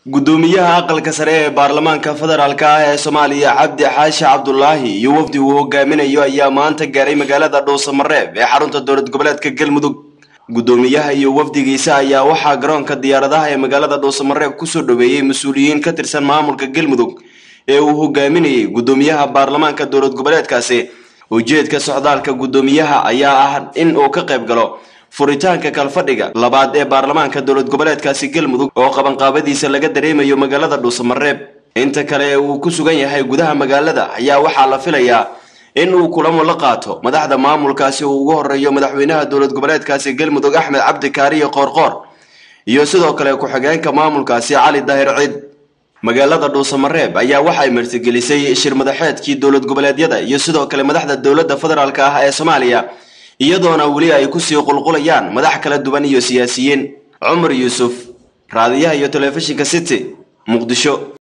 gudoomiyaha aqalka sare ee baarlamaanka federaalk ah ee soomaaliya cabdi xaashi cabdulaahi iyo wafdi uu hogaaminayo ayaa maanta gaaray magaalada dhuusamareeb ee xarunta dowlad goboleedka galmudug gudoomiyaha iyo wafdigiisa ayaa waxaa garoonka diyaaradaha ee magaalada dhuusamareeb kusoo dhaweeyey mas-uuliyiin ka tirsan maamulka galmudug ee uu hogaaminayay gudoomiyaha baarlamaanka dowlad goboleedkaasi ujeedka socdaalka gudoomiyaha ayaa ah in uu ka qayb galo furitaanka kalfadhiga labaad ee baarlamaanka dowlad goboleedkaasi galmudug oo qabanqaabadiisa laga dareemayo magaalada dhuusamareeb inta kale ee uu ku sugan yahay gudaha magaalada ayaa waxaa la filayaa in uu kulamo la qaato madaxda maamulkaasi uu ugu horeeyo madaxweynaha dowlad goboleedkaasi galmudug axmed cabdi kaariyo qoorqoor iyo sidoo kale ku-xigeenka maamulkaasi cali daahir ciid magaalada dhuusamareeb ayaa waxay martigelisay shir madaxeedkii dowlad goboleedyada iyo sidoo kale madaxda dowladda federaalk ah ee soomaaliya iyadoona weli ay kusii qulqulayaan madax kala duwan iyo siyaasiyiin cumar yuusuf raadiyaha iyo telefishinka city muqdisho